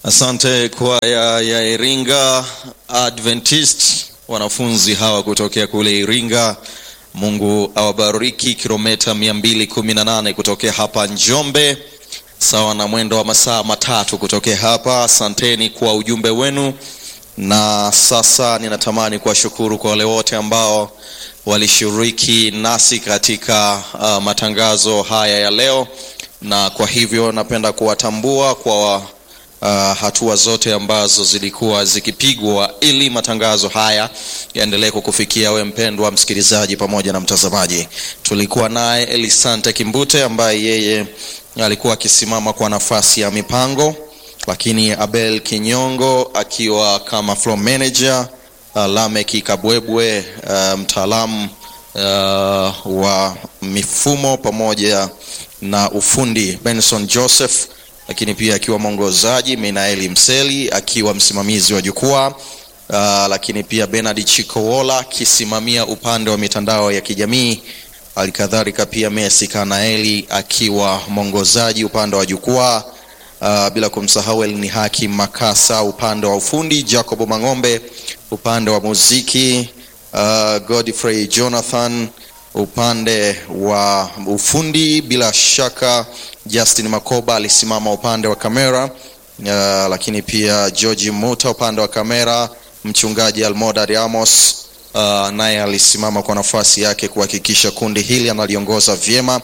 Asante kwaya ya Iringa Adventist, wanafunzi hawa kutokea kule Iringa. Mungu awabariki. Kilomita 218 kutokea hapa Njombe, sawa na mwendo wa masaa matatu kutokea hapa. Asanteni kwa ujumbe wenu, na sasa ninatamani kuwashukuru kwa wale wote ambao walishiriki nasi katika uh, matangazo haya ya leo, na kwa hivyo napenda kuwatambua kwa uh, hatua zote ambazo zilikuwa zikipigwa ili matangazo haya yaendelee kukufikia we mpendwa msikilizaji pamoja na mtazamaji. Tulikuwa naye Elisante Kimbute ambaye yeye alikuwa akisimama kwa nafasi ya mipango, lakini Abel Kinyongo akiwa kama floor manager, uh, Lameki Kabwebwe uh, mtaalamu uh, wa mifumo pamoja na ufundi, Benson Joseph lakini pia akiwa mwongozaji Minaeli Mseli akiwa msimamizi wa jukwaa uh, lakini pia Bernard Chikowola akisimamia upande wa mitandao ya kijamii, alikadhalika pia Messi Kanaeli akiwa mwongozaji upande wa jukwaa uh, bila kumsahau Elni Haki Makasa upande wa ufundi, Jacob Mang'ombe upande wa muziki uh, Godfrey Jonathan upande wa ufundi, bila shaka Justin Makoba alisimama upande wa kamera uh, lakini pia George Muta upande wa kamera, mchungaji Almodad Amos uh, naye alisimama kwa nafasi yake kuhakikisha kundi hili analiongoza vyema.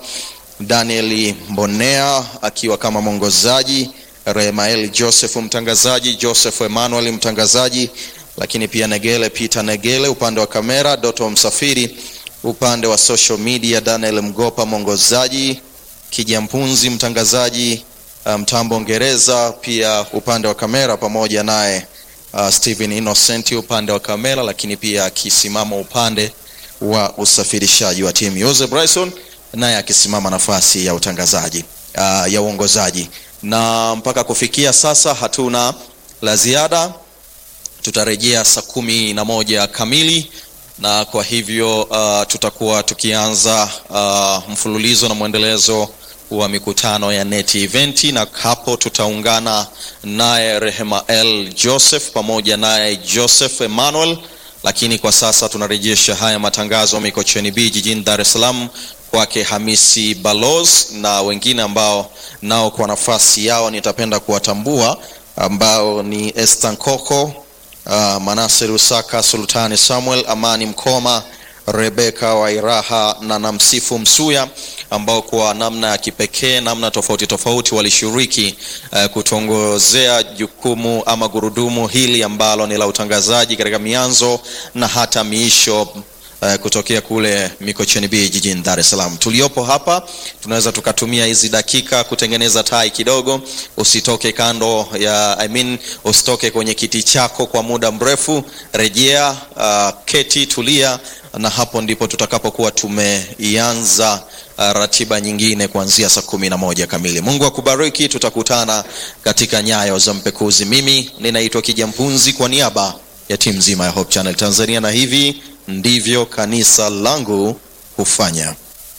Daniel Mbonea akiwa kama mwongozaji, Remael Joseph mtangazaji, Joseph Emmanuel mtangazaji, lakini pia Negele Peter Negele upande wa kamera, Doto Msafiri upande wa social media, Daniel Mgopa mwongozaji, Kijampunzi mtangazaji, mtambo Ngereza pia upande wa kamera, pamoja naye uh, Steven Innocent upande wa kamera, lakini pia akisimama upande wa usafirishaji wa timu Jose Bryson naye akisimama nafasi ya utangazaji uh, ya uongozaji. Na mpaka kufikia sasa hatuna la ziada, tutarejea saa kumi na moja kamili na kwa hivyo uh, tutakuwa tukianza uh, mfululizo na mwendelezo wa mikutano ya NET event, na hapo tutaungana naye Rehema L Joseph pamoja naye Joseph Emmanuel, lakini kwa sasa tunarejesha haya matangazo Mikocheni B jijini Dar es Salaam kwake Hamisi Balos na wengine ambao nao kwa nafasi yao nitapenda kuwatambua ambao ni Esther Nkoko Uh, Manase Rusaka, Sultani Samuel, Amani Mkoma, Rebeka Wairaha na Namsifu Msuya ambao kwa namna ya kipekee, namna tofauti tofauti walishiriki uh, kutongozea jukumu ama gurudumu hili ambalo ni la utangazaji katika mianzo na hata miisho Uh, kutokea kule Mikocheni B jijini Dar es Salaam. Tuliopo hapa tunaweza tukatumia hizi dakika kutengeneza tai kidogo. Usitoke kando ya I mean, usitoke kwenye kiti chako kwa muda mrefu, rejea, uh, keti, tulia, na hapo ndipo tutakapokuwa tumeianza uh, ratiba nyingine kuanzia saa kumi na moja kamili. Mungu akubariki, tutakutana katika nyayo za mpekuzi. Mimi ninaitwa Kijampunzi kwa niaba ya timu nzima ya Hope Channel Tanzania, na hivi ndivyo kanisa langu hufanya.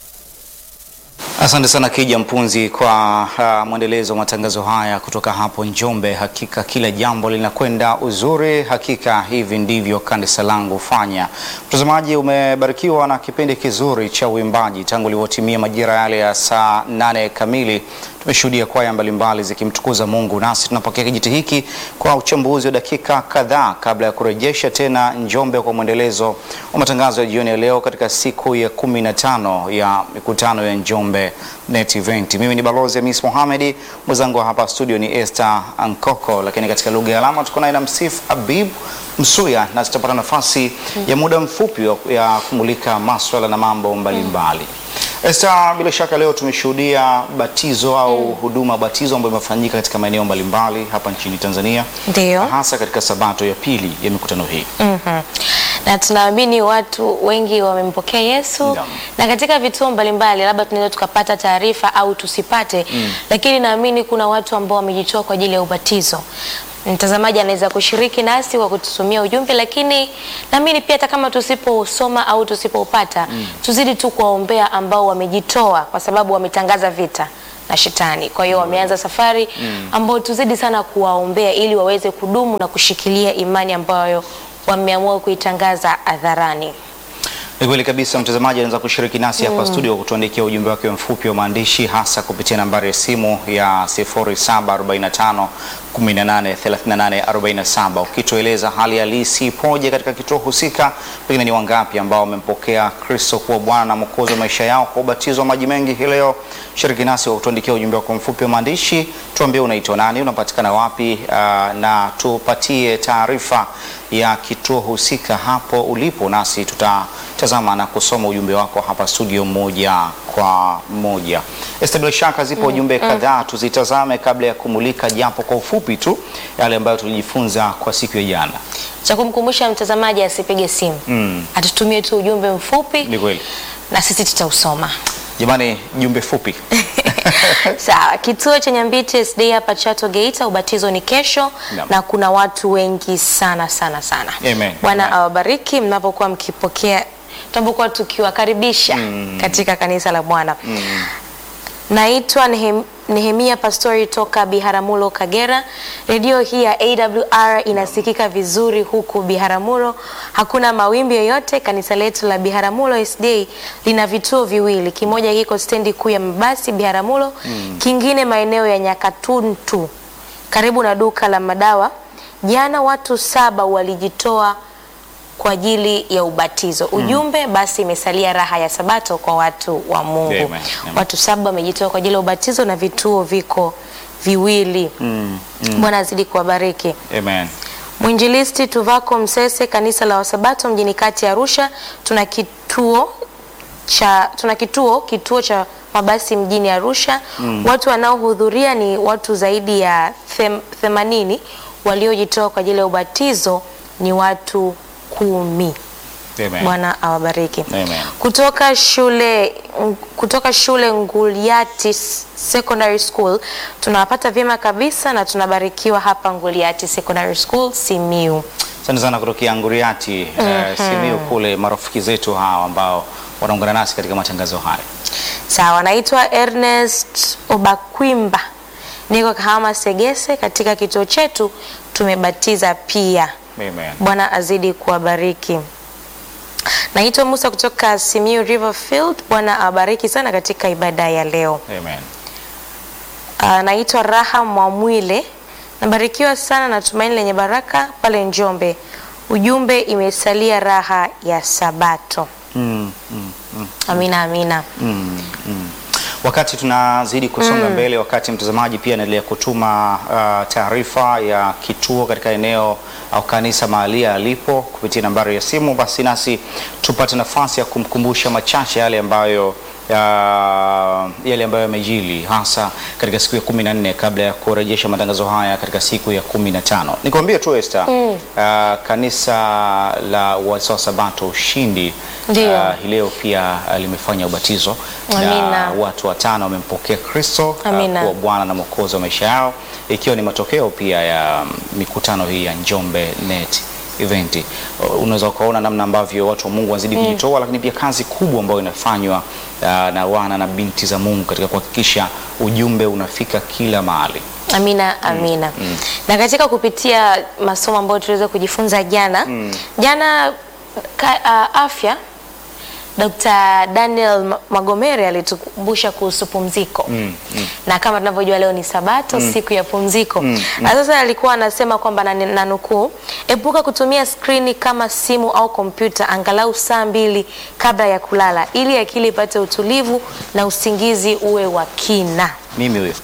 Asante sana Kija Mpunzi kwa uh, mwendelezo wa matangazo haya kutoka hapo Njombe. Hakika kila jambo linakwenda uzuri, hakika hivi ndivyo kanisa langu hufanya. Mtazamaji, umebarikiwa na kipindi kizuri cha uimbaji tangu ilivyotimia majira yale ya saa nane kamili. Tumeshuhudia kwaya mbalimbali zikimtukuza Mungu, nasi tunapokea kijiti hiki kwa uchambuzi wa dakika kadhaa kabla ya kurejesha tena Njombe kwa mwendelezo wa matangazo ya jioni ya leo katika siku ya kumi na tano ya mikutano ya Njombe Net Event. Mimi ni Balozi Hamis Mohamed, mwenzangu hapa studio ni Esther Ankoko, lakini katika lugha ya alama tuko naye na Msif Habib Msuya, na tutapata nafasi ya muda mfupi ya kumulika maswala na mambo mbalimbali mbali. Esther, bila shaka leo tumeshuhudia batizo au mm. huduma batizo ambayo imefanyika katika maeneo mbalimbali hapa nchini Tanzania, Ndio. hasa katika sabato ya pili ya mikutano hii. Mhm. Na tunaamini watu wengi wamempokea Yesu Naam. na katika vituo mbalimbali, labda tunaweza tukapata taarifa au tusipate, lakini naamini kuna watu ambao wamejitoa kwa ajili ya ubatizo. Mtazamaji anaweza kushiriki nasi kwa kututumia ujumbe, lakini naamini pia hata kama tusipousoma au tusipoupata, tuzidi tu kuwaombea ambao wamejitoa, kwa sababu wametangaza vita na shetani. Kwa hiyo wameanza safari ambayo tuzidi sana kuwaombea ili waweze kudumu na kushikilia imani ambayo wameamua kuitangaza hadharani. Ni kweli kabisa, mtazamaji anaweza kushiriki nasi hapa studio kwa kutuandikia ujumbe wake mfupi wa maandishi, hasa kupitia nambari ya simu ya 0745 18 38 47, ukitueleza hali halisi ipoje katika kituo husika. Pengine ni wangapi ambao wamempokea Kristo kuwa Bwana na Mwokozi wa maisha yao kwa ubatizo wa maji mengi hii leo? Shiriki nasi kwa kutuandikia ujumbe wako mfupi wa maandishi, tuambie unaitwa nani, unapatikana wapi, ah, na tupatie taarifa ya kituo husika hapo ulipo, nasi tutatazama na kusoma ujumbe wako hapa studio moja kwa moja. Esther, bila shaka zipo ujumbe kadhaa, tuzitazame kabla ya kumulika japo kwa ufupi tu yale ambayo tulijifunza kwa siku ya jana. Cha kumkumbusha mtazamaji asipige simu, Mm. atutumie tu ujumbe mfupi Ni kweli na sisi tutausoma. jamani, jumbe fupi Sawa, kituo cha Nyambiti SD hapa Chato Geita, ubatizo ni kesho Naam. na kuna watu wengi sana sana sana. Amen. Bwana Amen. awabariki mnapokuwa mkipokea, tunapokuwa tukiwakaribisha katika kanisa la Bwana. Naitwa Nehem, Nehemia Pastori toka Biharamulo, Kagera. Redio hii ya AWR inasikika vizuri huku Biharamulo, hakuna mawimbi yoyote. Kanisa letu la Biharamulo SDA lina vituo viwili, kimoja kiko stendi kuu ya mabasi Biharamulo, kingine maeneo ya Nyakatuntu karibu na duka la madawa. Jana watu saba walijitoa kwa ajili ya ubatizo. Ujumbe basi imesalia raha ya Sabato kwa watu wa Mungu. Amen, amen. Watu saba wamejitoa kwa ajili ya ubatizo na vituo viko viwili. Bwana azidi kuwabariki. Amen. Mwinjilisti Tuvako Msese, kanisa la Wasabato mjini kati ya Arusha, tuna kituo cha tuna kituo kituo cha mabasi mjini Arusha. Watu wanaohudhuria ni watu zaidi ya them, themanini. Waliojitoa kwa ajili ya ubatizo ni watu kumi. Amen. Bwana awabariki. Amen. Kutoka shule kutoka shule Nguliati Secondary School tunawapata vyema kabisa na tunabarikiwa hapa Nguliati Secondary School Simiu. Asante sana kutokea Nguriati eh, Simiyu kule, marafiki zetu hawa ambao wanaungana nasi katika matangazo haya. Sawa, naitwa Ernest Obakwimba, niko Kahama Segese. Katika kituo chetu tumebatiza pia. Amen. Bwana azidi kuwabariki. Naitwa Musa kutoka Simiu Riverfield. Bwana awabariki sana katika ibada ya leo. Amen. Uh, naitwa Raha Mwamwile, nabarikiwa sana na tumaini lenye baraka pale Njombe. Ujumbe imesalia raha ya Sabato. Mm, mm, mm. Amina, amina. Mm, mm. Wakati tunazidi kusonga mbele, wakati mtazamaji pia anaendelea kutuma uh, taarifa ya kituo katika eneo au kanisa mahali alipo kupitia nambari ya simu, basi nasi tupate nafasi ya kumkumbusha machache yale ambayo uh, yale ambayo yamejili hasa katika siku ya kumi na nne kabla ya kurejesha matangazo haya katika siku ya kumi na tano. Nikwambie tu Esther, uh, kanisa la Waadventista wa Sabato Ushindi Ndio. uh, hii leo pia uh, limefanya ubatizo na Amina. watu watano wamempokea Kristo uh, Amina. kuwa Bwana na Mwokozi wa maisha yao, ikiwa ni matokeo pia ya mm, mikutano hii ya Njombe Net event. Uh, Unaweza ukaona namna ambavyo watu wa Mungu wazidi kujitoa, lakini pia kazi kubwa ambayo inafanywa uh, na wana na binti za Mungu katika kuhakikisha ujumbe unafika kila mahali. Amina, amina. Na katika kupitia masomo ambayo tuliweza kujifunza jana jana ka, uh, afya Dr. Daniel Ma- Magomere alitukumbusha kuhusu pumziko na kama tunavyojua leo ni Sabato, siku ya pumziko. Na sasa alikuwa anasema kwamba na, na nukuu, epuka kutumia skrini kama simu au kompyuta angalau saa mbili kabla ya kulala ili akili ipate utulivu na usingizi uwe wa kina. Mimi huyo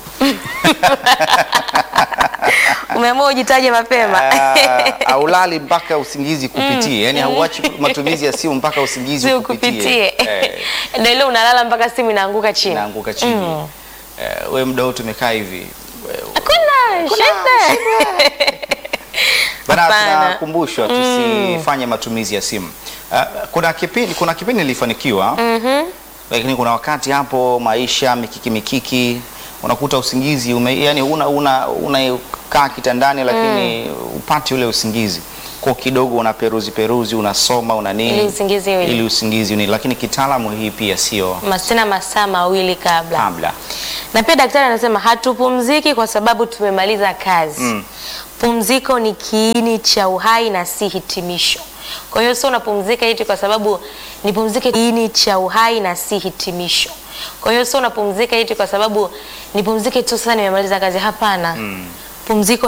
Umeamua ujitaje mapema. uh, aulali mpaka usingizi kupitie, yani hauachi matumizi ya simu mpaka usingizi si ukupitie. ukupitie Eh, ndio ile unalala mpaka simu inaanguka chini. naanguka chini. Eh, we muda wote umekaa hivi Hakuna shida. Bana, Hapana. tunakumbushwa tusifanye matumizi ya simu. Uh, kuna kipindi kuna kipindi nilifanikiwa lakini kuna wakati hapo maisha mikiki mikiki unakuta usingizi ume, yani una una unakaa kitandani lakini upati ule usingizi. kwa kidogo una peruzi peruzi unasoma una nini Ili usingizi uje. ili usingizi uje. lakini kitaalamu hii pia sio Masina masaa mawili kabla. kabla Na pia daktari anasema hatupumziki kwa sababu tumemaliza kazi. Mm. Pumziko ni kiini cha uhai na si hitimisho. Kwa hiyo sio unapumzika eti kwa sababu nipumzike, kiini cha uhai na si hitimisho. Kwa hiyo sio unapumzika eti kwa sababu nipumzike tu sasa nimemaliza kazi. Hapana. Pumziko